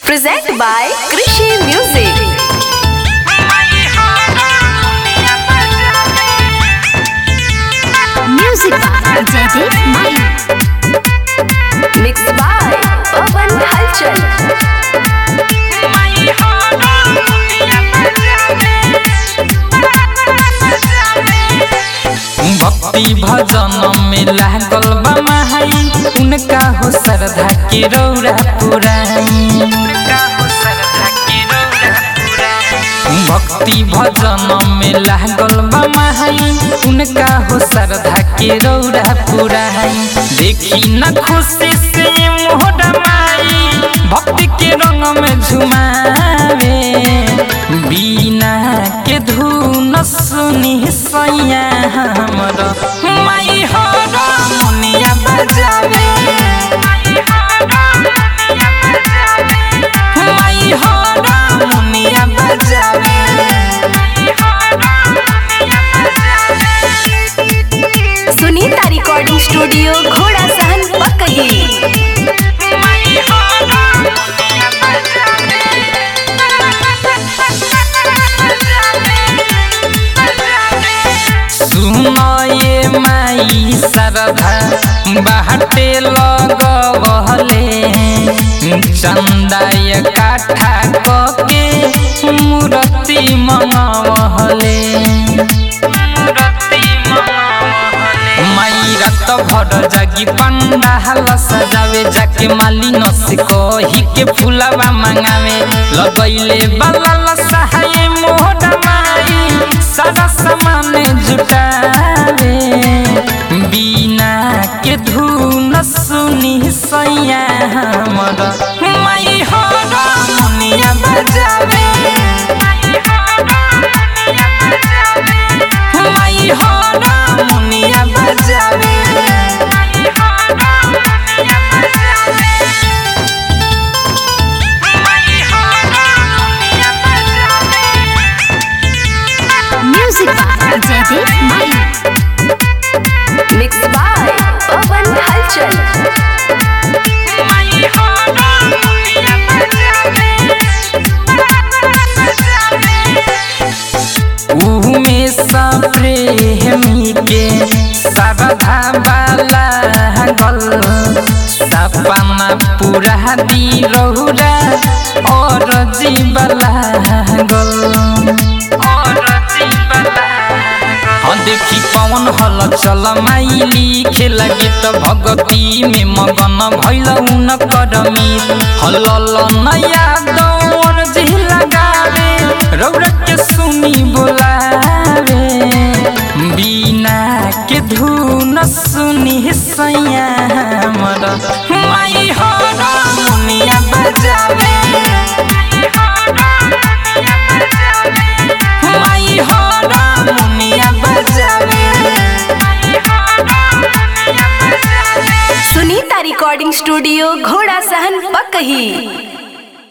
Present by Krishi Music. Music by Jaideep Mai. Mixed by Pawan Halchal. भक्ति भजन में लागल बा माई उनका हो श्रद्धा के रौरा पुराई भक्ति भजन में लागल बा माई उनका हो श्रद्धा के रौरा पुराई देखी न खुशी से मोहरा माई भक्ति के रंग में झुमावे बीना के धुन सुनी सैया हमर माई हो मुनिया बजावे माई हो मुनिया बजावे सुनीता रिकॉर्डिंग स्टूडियो घोड़ा सहन पकही सुनये माई सरधा बाटे लगवले चंदाय काठा कके मूर्ति मंगवले माई रात भर जागी पंडाल सजावे जाके माली नसी कही के फुलवा मंगावे लगैले बाला सहाय मोहरा माई सारा सामान जुटावे बिना के धुन सुनी सैया हमर माई हो मुनिया बजावे माई हो मुनिया बजावे Music by Jaideep Mai. Mixed by Pawan Halchal. उमे प्रेमी के सरधा बाला गल सपना पूरा दी रहुरा और जीवला गल और जीवला हाँ देखी पवन हल चल माइली खेला गीत भगती में मगन भैल उन करमी हल नया दौर जी लगावे रौर के सुनी बोलावे बिना के धुन सुनी सैया हमर माई हो मुनिया बजावे माई हो मुनिया बजावे सुनीता रिकॉर्डिंग स्टूडियो घोड़ा सहन पकही